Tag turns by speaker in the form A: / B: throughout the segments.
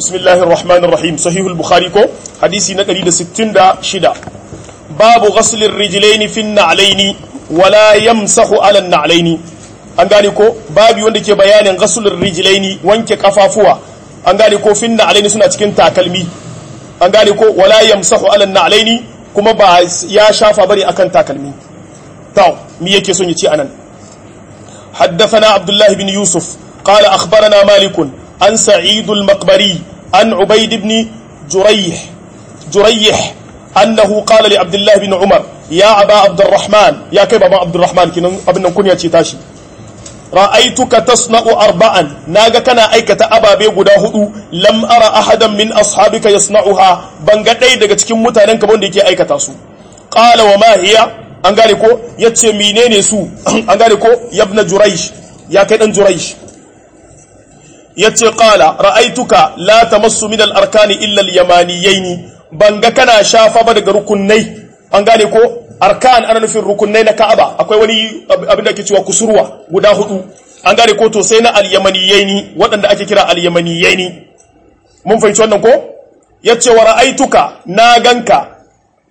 A: bismillahir rahmanir rahim sahihul bukhari ko hadisi na 166 babu ghaslir rijlaini fin na'laini wala yamsahu ala na'laini an gane ko babu wanda ke bayanin ghaslir rijlaini wanke kafafuwa an gane ko fin na'laini suna cikin takalmi an gane ko wala yamsahu ala na'laini kuma ba ya shafa bari akan takalmi to me yake son ya ce anan حدثنا عبد الله بن يوسف قال أخبرنا مالك عن سعيد المقبري عن عبيد بن جريح جريح أنه قال لعبد الله بن عمر يا أبا عبد الرحمن يا كيف أبا عبد الرحمن كنا أبن كن تاشي رأيتك تصنع أربعا ناغا كان أيكة أبا بيقدا هدو لم أرى أحدا من أصحابك يصنعها بانغتاي daga cikin mutanen ka wanda yake aikata su qala wa ma hiya an gane ko yace menene su an gane ko yabna juraish ya kai dan juraish yace qala ra'aituka la tamassu min al-arkani illa al-yamaniyayn banga kana shafa ba daga rukunai an gane ko arkan ana nufin rukunai na Ka'aba akwai wani abin da ake cewa kusurwa guda hudu an gane ko to sai na al-yamaniyayn waɗanda ake kira al-yamaniyayn mun fahimci wannan ko yace wa ra'aituka na ganka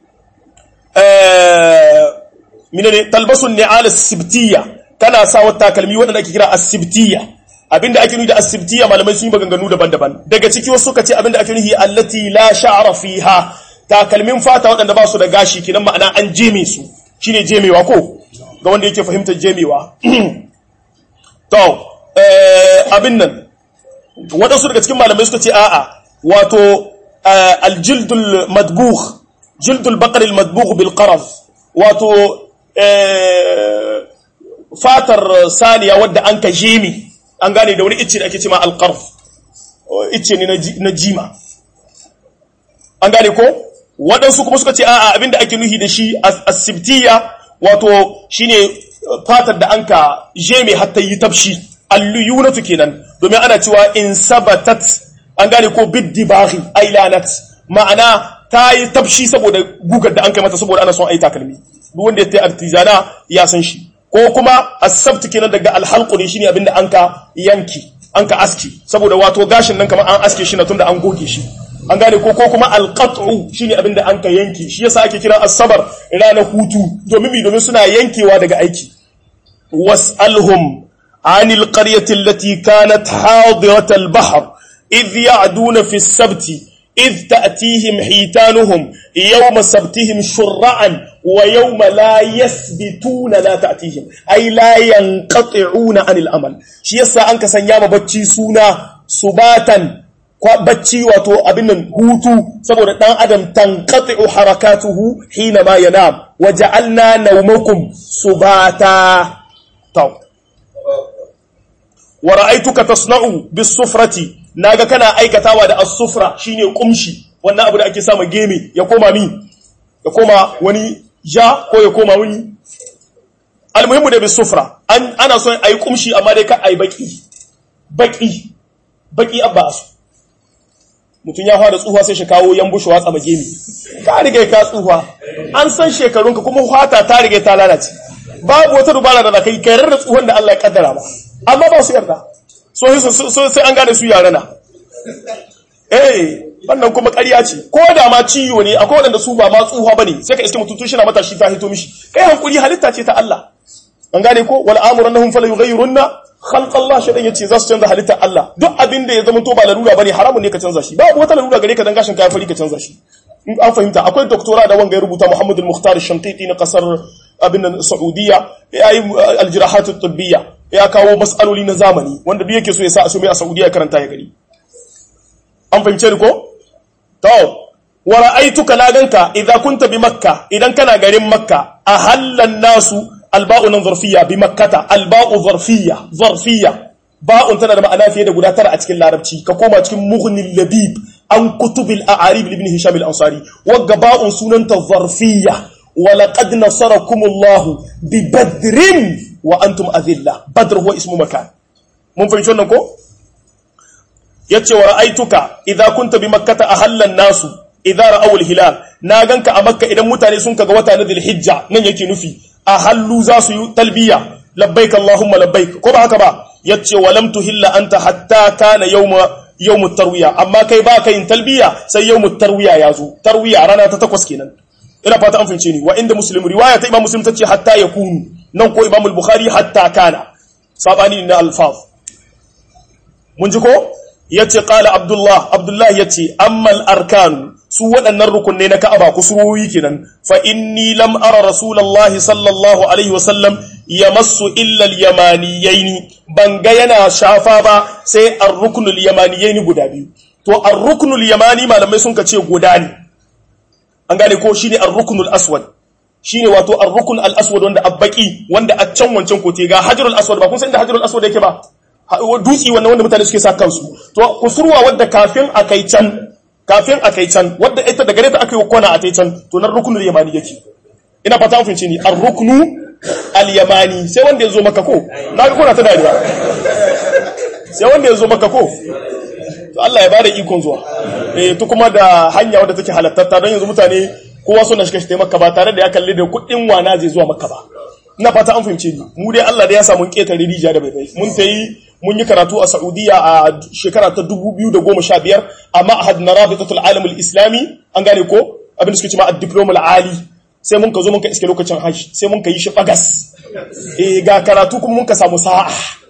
A: eh minene talbasun ni'al as-sibtiyya kana sa wata kalmi waɗanda ake kira as-sibtiyya abinda ake nufi da asibtiya malamai sun yi maganganu daban-daban daga ciki wasu suka ce abinda ake nufi allati la sha'ra fiha takalmin fata waɗanda ba su da gashi kinan ma'ana an jeme su shine jemewa ko ga wanda yake fahimtar jemewa to abin nan waɗansu daga cikin malamai suka ce a'a wato aljildul madbugh jildul baqar al madbugh bil qaraz wato fatar saniya wadda an ka jeme an gane da wani icce da ake cema alƙarf icce ne na jima an gane ko waɗansu kuma suka ce a'a abinda ake nuhi da shi asibtiya wato shine fatar da an ka jeme hatta yi tafshi alluyunatu kenan domin ana cewa in sabatat an gane ko biddibahi ailanat ma'ana ta yi tafshi saboda gugar da an kai mata saboda ana son ai takalmi duk wanda ya ta artizana ya san shi ko kuma asabtu kenan daga alhalqu ne shine abinda anka yanki anka aski saboda wato gashin nan kamar an aske shi na tunda an goge shi an gane ko ko kuma alqat'u shine abinda anka yanki shi yasa ake kira asabar ranar hutu domin mi domin suna yankewa daga aiki was'alhum anil qaryati allati kanat hadirat al-bahr idh ya'duna fi as-sabti إذ تأتيهم حيتانهم يوم سبتهم شرعا ويوم لا يثبتون لا تأتيهم أي لا ينقطعون عن الأمل شي يسا أنك سنياما بچي سونا سباتا bacci wato abin nan hutu saboda dan adam tanqati'u harakatuhu hina ma yanam waja'alna nawmakum subata taw wa ra'aytuka tasna'u bis-sufrati naga kana aikatawa da as-sufra shine kumshi wannan abu da ake sama geme ya koma mi ya koma wani ja ko ya koma wani almuhimmu da bis-sufra an ana son ayi kumshi amma dai ka ayi baki baki baki abba su mutun ya fara tsufa sai shi kawo yambushi watsa magemi ka riga ka tsufa an san shekarunka kuma fata ta riga ta lalace babu wata dubara da kai kai da tsuhon da Allah ya kaddara ba amma ba su yarda so sai an gane su yare na eh wannan kuma ƙarya ce ko da ma ciwo ne akwai waɗanda su ba ma tsuha bane sai ka iske mutum tun shi na matashi ta hito mishi kai hankuri halitta ce ta Allah an gane ko wal amrunhum fala yughayyirunna khalq Allah shi dan yace za su canza halitta Allah duk abin da ya zama to ba larura bane haramun ne ka canza shi babu wata larura gare ka dan gashin kai fari ka canza shi in an fahimta akwai doktora da wanga ya rubuta Muhammad al-Mukhtar al-Shanqiti na kasar abin Saudiya ya yi al-jirahat at-tibbiyya ya kawo matsaloli na zamani wanda duk yake so ya sa a so mai a Saudiya ya karanta ya gari an fahimce ni ko to wa ra'aytuka na ganka idza kunta bi makka idan kana garin makka ahallan nasu alba'u nan zarfiyya bi makkata alba'u zarfiyya zarfiyya ba'un tana da ma'ana fiye da guda tara a cikin larabci ka koma cikin mughnil labib an kutubil a'arib ibn hisham al-ansari wagga ba'un sunanta zarfiyya wa laqad nasarakumullahu bi badrin wa antum adilla badr huwa ismu makan mun fahimci wannan ko yace wa ra'aituka idza kunta bi makkata ahallan nasu idza ra'aw al-hilal na ganka a makka idan mutane sun kaga wata na dhulhijja nan yake nufi ahallu za su yi talbiya labbaik allahumma labbaik ko ba haka ba yace wa lam tuhilla anta hatta kana yawma yawmut tarwiya amma kai ba ka yin talbiya sai yawmut tarwiya ya zo tarwiya rana ta takwas kenan ina fata an fahimce ni wa inda muslim riwaya ta imam muslim tace hatta yakunu nan ko imam al-bukhari hatta kana sabani na alfaz mun ji ko yace qala abdullah abdullah yace amma al-arkan su waɗannan rukunai na ka'aba kusurowi kenan fa inni lam ara rasulullahi sallallahu alaihi wasallam yamassu illa al-yamaniyaini ban ga yana shafa ba sai ar-ruknul yamaniyaini guda biyu to ar-ruknul yamani malamai sun ka ce guda ne an gane ko shine ar-ruknul aswad shine wato ar-rukn al-aswad wanda abbaki wanda a can wancan kote ga hajarul aswad ba kun san inda hajarul aswad yake ba dutsi wannan wanda mutane suke sa kansu to kusurwa wadda kafin akai can kafin akai can wadda ita da gare ta aka yi kwana a tai can to nan ruknul yamani yake ina fata an fince ni ar-ruknu al-yamani sai wanda ya zo maka ko na ga kuna ta dariya sai wanda ya zo maka ko to Allah ya bada ikon zuwa eh to kuma da hanya wadda take halattatta don yanzu mutane kowa suna shiga shi makka ba tare da ya kalli da kuɗin wana zai zuwa makka ba ina fata an fahimce ni mu dai Allah da ya samu ketare rijiya da bai bai mun tayi mun yi karatu a Saudiya a shekara ta 2015 amma a hadna rabitatul alam al-islami an gane ko abin da suke cewa ad-diploma al-ali sai mun ka zo mun ka iske lokacin hajji sai mun ka yi shi bagas eh ga karatu kuma mun ka samu sa'a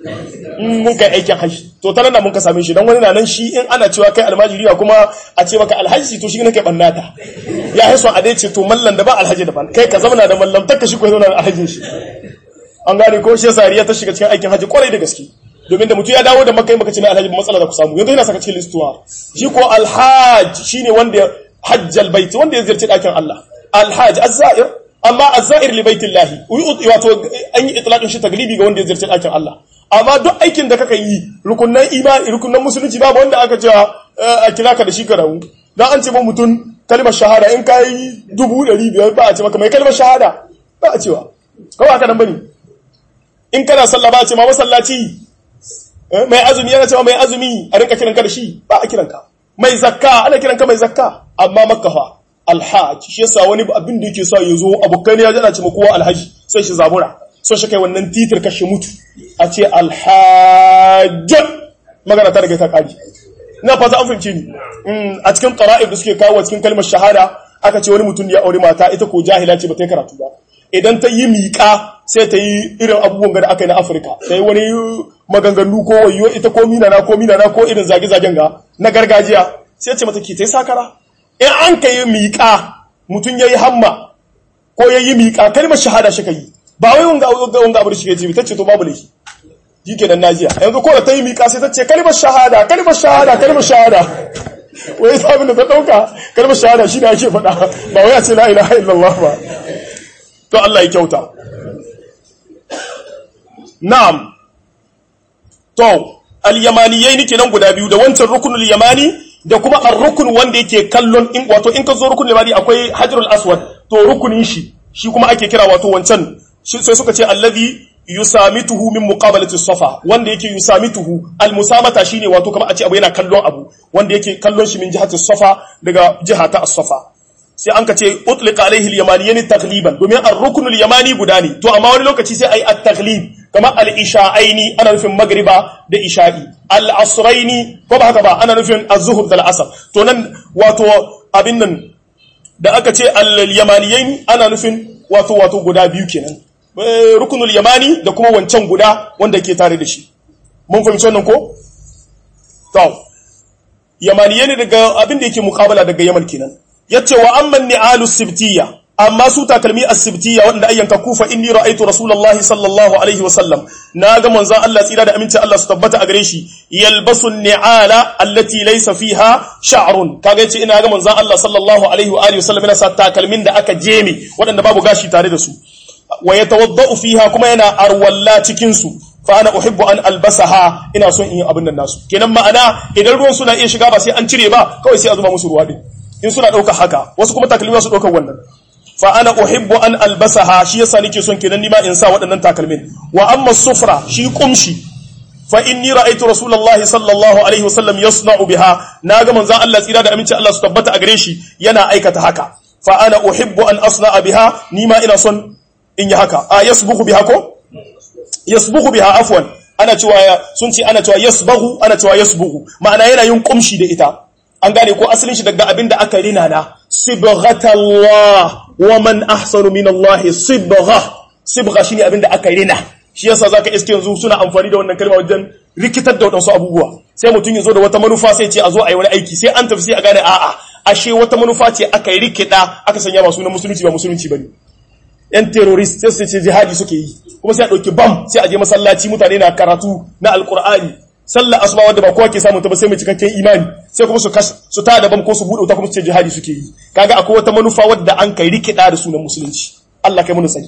A: mun kai aikin hajji to ta nan mun ka same shi dan wani na nan shi in ana cewa kai almajiriya kuma a ce maka alhaji to shi ne kai bannata ya haiso a dai ce to mallan da ba alhaji daban kai ka zauna da mallam takka shi ko zauna da alhajin shi an gane ko shi sariya ta shiga cikin aikin hajji kwarai da gaske domin da mutum ya dawo da makai maka ce mai alhaji matsala da ku samu yanzu yana saka cikin listuwa shi ko alhaj shine wanda hajjal bait wanda ya ziyarci dakin Allah alhaj az-za'ir amma az-za'ir li baitillahi wato an yi itlaqin shi taglibi ga wanda ya ziyarci dakin Allah amma duk aikin da kaka yi rukunnan imani rukunnan musulunci babu wanda aka ce a kira ka da shi karawu dan an ce ba mutum kalmar shahada in kai dubu ɗari biyar ba a ce maka mai kalmar shahada ba a cewa kawai haka nan bane in kana sallah ba a ce ma masallaci mai azumi yana cewa mai azumi a rinka kiran ka da shi ba a kiran ka mai zakka ana kiran ka mai zakka amma makka fa alhaj shi yasa wani abin da yake sa ya zo abokai ne ya jana ce kowa alhaji sai shi zabura so shi kai wannan titir kashe mutu a ce alhaj magana ta daga ta kari ina fata an fahimce ni a cikin qara'ib da suke kawo cikin kalmar shahada aka ce wani mutum ya aure mata ita ko jahila ce ba ta yi karatu ba idan ta yi miƙa sai ta yi irin abubuwan da aka yi na afirka ta yi wani maganganu ko wayo ita ko minana ko minana ko irin zage-zagen ga na gargajiya sai ce mata ke ta yi sakara in an ka yi miƙa mutum ya yi hamma ko ya yi miƙa kalmar shahada shi ka yi ba wai wanga wanga abu da shi ke ce ta ce to babu laifi shi ke nan najiya yanzu ko da ta yi miƙa sai ta ce kalmar shahada kalmar shahada kalmar shahada wai sabin da ta ɗauka kalmar shahada shi ne ake faɗa ba wai a ce la ilaha illallah ba to Allah ya kyauta na'am to al-yamaniyai nake nan guda biyu da wancan rukunul yamani da kuma ar-rukun wanda yake kallon in wato in ka zo rukunul yamani akwai hajarul aswad to rukunin shi shi kuma ake kira wato wancan sai suka ce allazi yusamituhu min muqabalati safa wanda yake yusamituhu al-musamata shine wato kamar a ce abu yana kallon abu wanda yake kallon shi min jihati safa daga jihata as-safa sai an ka ce utlika alaihi al-yamaniyyan taghliban domin ar-rukn al-yamani guda ne to amma wani lokaci sai ai at-taghlib kamar al-isha'aini ana nufin magriba da isha'i al-asraini ko ba haka ba ana nufin az-zuhr da al-asr to nan wato abin nan da aka ce al-yamaniyyan ana nufin wato wato guda biyu kenan rukunul yamani da kuma wancan guda wanda ke tare da shi mun fahimci wannan ko to yamaniyyan ne daga abin da yake muqabala daga yaman kenan yace wa amman ni'alu sibtiyya amma su takalmi as-sibtiyya wanda ayyanka kufa inni ra'aytu rasulullahi sallallahu alaihi wa sallam naga manzon Allah tsira da aminci Allah su tabbata a gare shi yalbasu ni'ala allati laysa fiha sha'run kaga yace ina ga manzon Allah sallallahu alaihi wa alihi wa sallam yana sa takalmin da aka jeme waɗanda babu gashi tare da su wa yatawaddau fiha kuma yana arwalla cikin su fa ana uhibbu an albasaha ina son in yi abin nan nasu kenan ma'ana idan ruwan suna iya shiga ba sai an cire ba kawai sai a zuba musu ruwa din in suna ɗauka haka wasu kuma takalmi su ɗaukar wannan fa ana uhibbu an albasaha shi yasa nake son kenan nima in sa waɗannan takalmin wa amma sufra shi kumshi fa inni ra'aytu rasulullahi sallallahu alaihi wasallam yasna'u biha naga manzon Allah tsira da aminci Allah su tabbata a gare shi yana aikata haka fa ana uhibbu an asna'a biha nima ina son in yi haka a yasbuhu biha ko yasbuhu biha afwan ana cewa sun ce ana cewa yasbahu ana cewa yasbuhu ma'ana yana yin kumshi da ita an gane ko asalin shi daga abin da aka rina na sibghatallah wa man ahsanu min Allah sibgha sibgha shine abin da aka rina shi yasa zaka iske yanzu suna amfani da wannan kalma wajen rikitar da wadansu abubuwa sai mutum ya zo da wata manufa sai ce a zo a yi wani aiki sai an tafi sai a gane a'a ashe wata manufa ce aka yi rikida aka sanya masu na musulunci ba musulunci bane yan terrorist sai su ce jihadi suke yi kuma sai a ɗauki bam sai a je masallaci mutane na karatu na alkur'ani sallar asuba wanda ba kowa ke samun ta ba sai mai cikakken imani sai kuma su su ta da bam ko su bude wuta kuma su ce jihadi suke yi kaga akwai wata manufa wadda an kai rikida da sunan musulunci Allah kai mun sani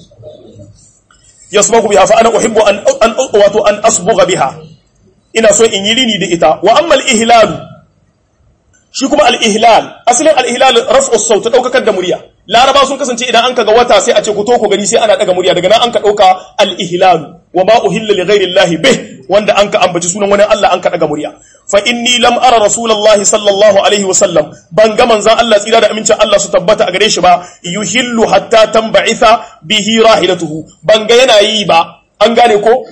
A: yasmaku biha fa ana uhibbu an an wato an asbugha biha ina so in yi rini da ita wa amma al-ihlal shi kuma al-ihlal asalin al-ihlal raf'u as-saut daukakar da murya laraba sun kasance idan an kaga wata sai a ce ku to ku gani sai ana daga murya daga nan an ka dauka al-ihlal wa ma uhilla li ghayri Allah bih wanda an ka ambaci sunan wani Allah an ka daga murya fa inni lam ara rasulullahi sallallahu alaihi wa sallam ban ga manzon Allah tsira da amincin Allah su tabbata a gare shi ba yuhillu hatta tanba'itha bihi rahilatuhu ban ga yana yi ba an gane ko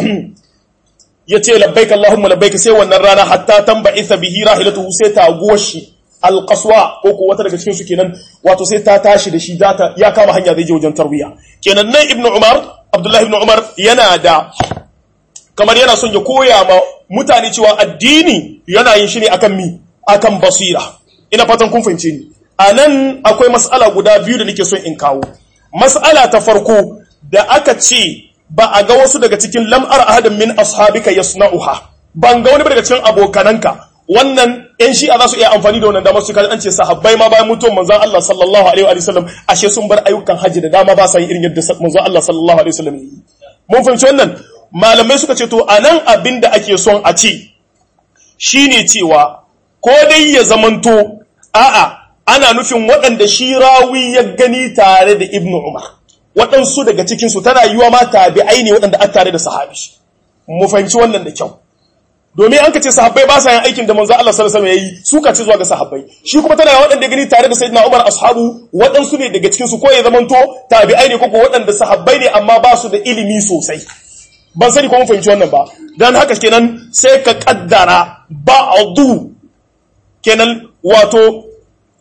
A: yace labbaik allahumma labbaik sai wannan rana hatta tanba'itha bihi rahilatuhu sai ta goshi alqaswa ko ko wata daga cikin su kenan wato sai ta tashi da shi data ya kama hanya zai je wajen tarbiya kenan nan ibnu umar abdullahi ibnu umar yana da kamar yana son ya koya ma mutane cewa addini yana yin shi ne akan mi akan basira ina fatan kun fahimce ni anan akwai mas'ala guda biyu da nake son in kawo mas'ala ta farko da aka ce ba a ga wasu daga cikin lam'ar ahadin min ashabika yasna'uha ban ga wani daga cikin abokananka wannan yan shi'a za su iya amfani da wannan damar su kaji an ce sahabbai ma bayan mutuwar manzon Allah sallallahu alaihi wa sallam ashe sun bar ayyukan hajji da dama ba sa yin irin yadda manzon Allah sallallahu alaihi wa sallam yi mun fahimci wannan malamai suka ce to anan abin da ake son a ce shine cewa ko dai ya zamanto a'a ana nufin waɗanda shi rawi ya gani tare da ibnu umar waɗansu daga cikinsu tana yiwa ma tabi'ai ne waɗanda aka tare da sahabi mu fahimci wannan da kyau domin an ka ce sahabbai ba sa yin aikin da manzo Allah sallallahu alaihi wasallam yayi su ka ce zuwa ga sahabbai shi kuma tana waɗanda gani tare da sayyidina Umar ashabu waɗansu ne daga cikin su ko ya zamanto tabi'ai ne ko ko waɗanda sahabbai ne amma ba su da ilimi sosai ban sani ko mun fahimci wannan ba dan haka kenan sai ka kaddara ba'du kenan wato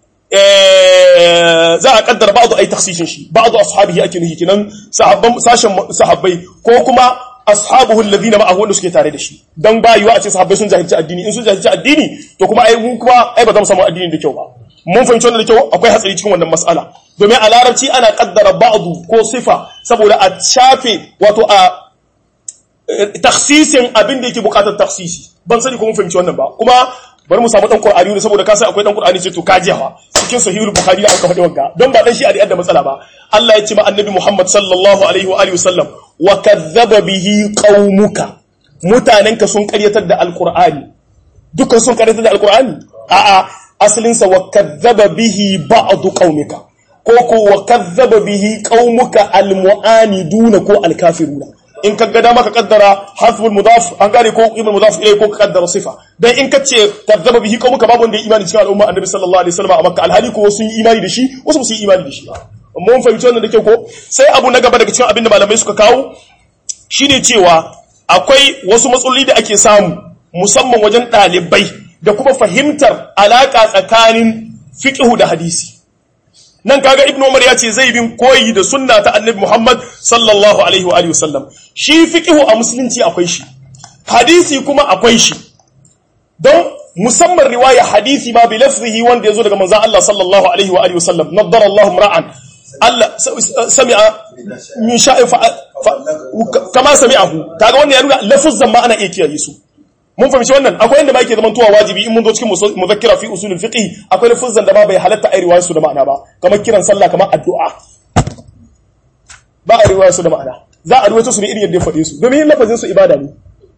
A: za a kaddara ba'du ai takhsisin shi ba'du ashabihi ake nuhi kenan sahabban sashen sahabbai ko kuma ashabuhu alladhina ma'ahu wanda suke tare da shi dan ba yiwa a ce sahabbai sun jahilci addini in sun jahilci addini to kuma ai mun kuma ai ba za mu samu addini da kyau ba mun fahimci wannan da kyau akwai hatsari cikin wannan mas'ala domin a larabci ana kaddara ba'du ko sifa saboda a shafe wato a taksisin abin da yake bukatar taksisi ban sani ko mun fahimci wannan ba kuma bari mu samu dan qur'ani ne saboda ka sai akwai dan qur'ani ce to ka jiha cikin sahihul bukhari da aka faɗi wanka don ba dan shi a da matsala ba Allah ya ce ma annabi Muhammad sallallahu alaihi wa alihi wasallam wa kadhaba bihi qaumuka mutanenka sun karyatar da alqur'ani dukkan sun karyatar da alqur'ani a'a asalin sa wa kadhaba bihi ba'd qaumika ko ko wa kadhaba bihi qaumuka almu'aniduna ko alkafiruna in ka ga dama ka kaddara hasbul mudaf an gane ko ibn mudaf ilai ko ka kaddara sifa dan in ka ce kadzaba bihi qaumuka babu wanda ya imani cikin al'umma annabi sallallahu alaihi wasallam a makka alhali ko sun yi imani da shi wasu sun yi imani da shi ba mun fahimci wannan da ke ko sai abu na gaba daga cikin abin da malamai suka kawo shine cewa akwai wasu matsaloli da ake samu musamman wajen ɗalibai da kuma fahimtar alaka tsakanin fiqhu da hadisi nan kaga ibnu umar ya ce zai bin koyi da sunna ta annabi muhammad sallallahu alaihi wa alihi wasallam shi fiqhu a musulunci akwai shi hadisi kuma akwai shi don musamman riwaya hadisi ma bi lafzihi wanda yazo daga manzon Allah sallallahu alaihi wa alihi wasallam naddara Allahu ra'an Allah sami'a min sha'i kama sami'ahu kaga wannan ya nuna lafuzan ma ana iya kiyaye su mun fahimci wannan akwai inda ma yake zaman tuwa wajibi in mun zo cikin muzakkira fi usulul fiqh akwai lafuzan da ma bai halatta ai riwayar su da ma'ana ba kamar kiran sallah kamar addu'a ba a riwayar su da ma'ana za a ruwaito su ne irin yadda ya faɗe su domin lafazin su ibada ne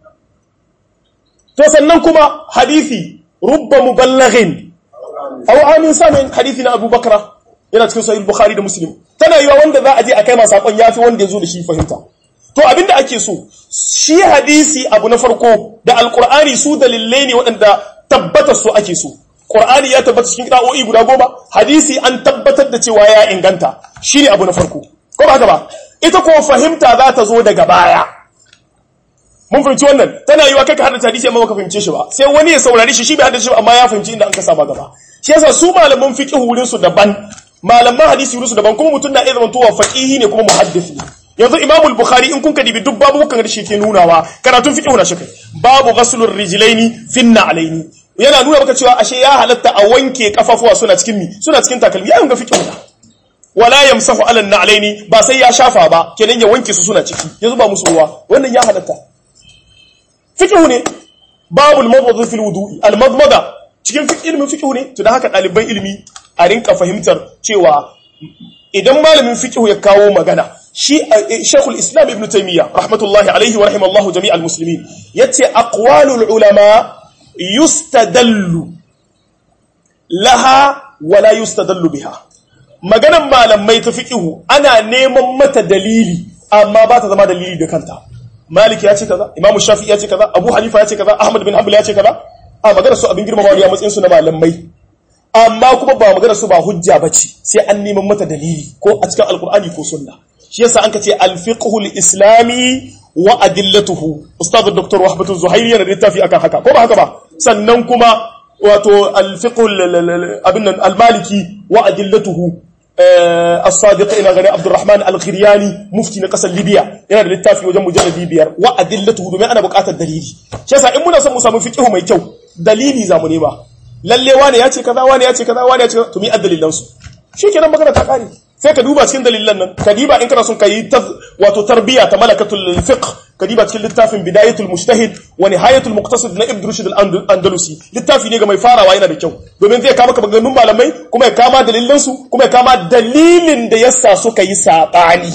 A: to sannan kuma hadisi rubba muballighin aw amin samin hadisi na Abu Bakra yana cikin sahih Bukhari da Muslim tana yiwa wanda za a je a kai masa sakon yafi wanda ya zo da shi fahimta to abinda ake so shi hadisi abu na farko da alkur'ani su dalilai ne waɗanda tabbatar su ake so qur'ani ya tabbata cikin qira'o'i guda goma hadisi an tabbatar da cewa ya inganta shine abu na farko ko ba haka ba ita ko fahimta za ta zo daga baya mun fahimci wannan tana yiwa kai ka haddace hadisi amma baka fahimce shi ba sai wani ya saurari shi shi bai haddace shi ba amma ya fahimci inda an ka saba gaba shi yasa su malaman fiqh wurin su daban malaman hadisi wurin su daban kuma mutum na iya zama tuwa faqihi ne kuma muhaddis ne yanzu imamu al-bukhari in kun ka dibi duk babu kan da shi ke nunawa karatun fiqh na shi kai babu ghaslur rijlaini finna alaini yana nuna maka cewa ashe ya halatta a wanke kafafuwa suna cikin mi suna cikin takalmi ya ga fiqh na wala yamsahu ala na'laini ba sai ya shafa ba kenan ya wanke su suna ciki yanzu ba musu ruwa wannan ya halatta fiqh ne babul madmada fil wudu'i al madmada cikin ilmin fiqh ne to dan haka ɗaliban ilimi a rinka fahimtar cewa idan malamin fiqh ya kawo magana shi Sheikhul Islam Ibn Taymiyyah rahmatullahi alaihi wa rahimallahu jami'al muslimin yace aqwalul ulama yustadallu laha wa la yustadallu biha maganan malamai ta fiqh ana neman mata dalili amma ba ta zama dalili da kanta Malik ya ce kaza Imam Shafi'i ya ce kaza Abu Hanifa ya ce kaza Ahmad bin Hanbal ya ce kaza a magana su abin girmamawa ne a matsayin su na malamai amma kuma ba magana su ba hujja bace sai an neman mata dalili ko a cikin alkur'ani ko sunna shi yasa an kace al-fiqhul islami wa adillatuhu ustad dr wahbatu zuhairi yana da littafi akan haka ko ba haka ba sannan kuma wato al-fiqhul abin nan al-maliki wa adillatuhu as-sadiq ina gari abdurrahman al-khiryani mufti na kasar libya yana da littafi wajen mujalladi biyar wa adillatuhu domin ana buƙatar dalili shi yasa in muna son mu samu fiqhu mai kyau dalili zamu nema lalle wane ya ce kaza wane ya ce kaza wane ya ce kaza to mi addalilan su shikenan magana ta kare sai ka duba cikin dalilan nan ka diba in kana son ka yi wato tarbiya ta malakatul fiqh ka diba cikin littafin bidayatul mujtahid wa nihayatul muqtasid na ibn rushd al-andalusi littafi ne ga mai farawa yana da kyau domin zai kama ka maganganun malamai kuma ya kama dalilan su kuma ya kama dalilin da yasa suka yi sabani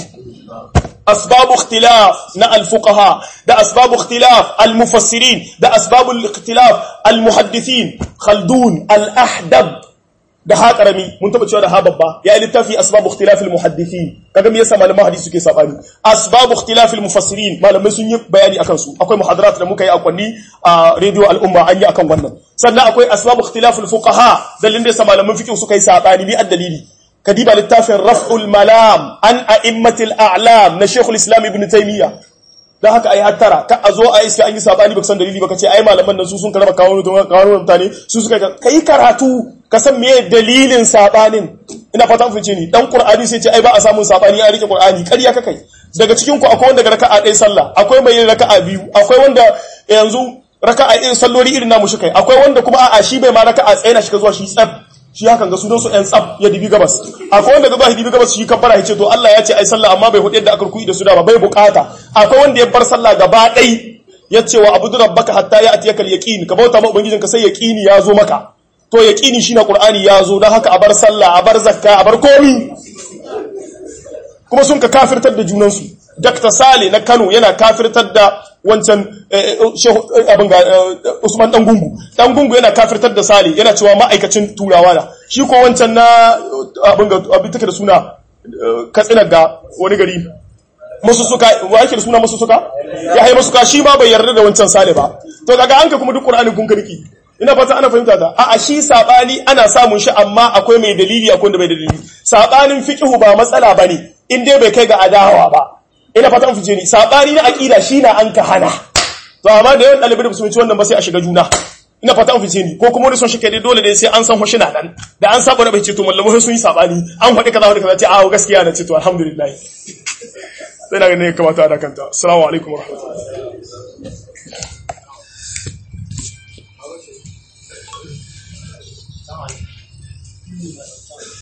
A: أسباب اختلاف نا الفقهاء ده أسباب اختلاف المفسرين ده أسباب الاختلاف المحدثين خلدون الأحدب da ha karami mun taba cewa da ha babba ya yi littafi asbabu ikhtilafil muhaddithin kaga me yasa malaman hadisi suke sabani asbabu ikhtilafil mufassirin malamai sun yi bayani akan su akwai muhadarat da muka yi a kwanni a radio al'umma an yi akan wannan sannan akwai asbabu ikhtilafil fuqaha dalilin da yasa malaman fiqh suka yi sabani bi addalili kadiba littafin raf'ul malam an a'immatil a'lam na shaykhul islam ibn taymiyyah dan haka ai hattara ka a zo a iska an yi sabani baka san dalili baka ce ai malaman nan su sun karaba kawo kawo mutane su suka kai karatu ka san meye dalilin sabanin ina fata mun fice ni dan qur'ani sai ce ai ba a samun sabani an rike qur'ani ƙarya ka kai daga cikin ku akwai wanda ga raka'a ɗaya sallah akwai mai yin raka'a biyu akwai wanda yanzu raka'a irin salloli irin namu shi kai akwai wanda kuma a'a shi bai ma raka'a tsaye na shi ka zuwa shi tsab shi hakan ga sunan su ɗan tsab ya dibi gabas akwai wanda ga zuwa dibi gabas shi kabbara ya ce to Allah ya ce ai sallah amma bai hudu yadda aka ruku'i da su da ba bai bukata akwai wanda ya bar sallah gaba ɗai ya ce wa abudu rabbaka hatta ya atiyaka al-yaqin ka bauta ma ubangijinka sai yaqini ya zo maka to yaqini shine qur'ani ya zo dan haka a bar sallah a bar zakka a bar komi kuma sun ka kafirtar da junansu Dr. Sale na Kano yana kafirtar da wancan abin ga Usman Dangungu. Dangungu yana kafirtar da Sale yana cewa ma'aikacin turawa na. Shi ko wancan na abin ga abin take da suna Katsina ga wani gari. Masussuka, wa yake da suna masussuka? Ya hai masuka shi ma bai yarda da wancan Sale ba. To kaga an ka kuma duk Qur'anin kun karki. Ina fata ana fahimta ta. A'a shi sabani ana samun shi amma akwai mai dalili akwai wanda bai dalili. Sabanin fiqhu ba matsala bane. In dai bai kai ga adawa ba. ina fatan fice ni sabani na aqida shine an ka hana to amma da yawan dalibai da su ci wannan ba sai a shiga juna ina fatan fice ni ko kuma wani son shi kai dole dai sai an san hoshi na dan da an saba da bai ce to mallamu sun yi sabani an faɗi kaza faɗi kaza ce a gaskiya na ce to alhamdulillah sai na ga ne kamata da kanta assalamu alaikum warahmatullahi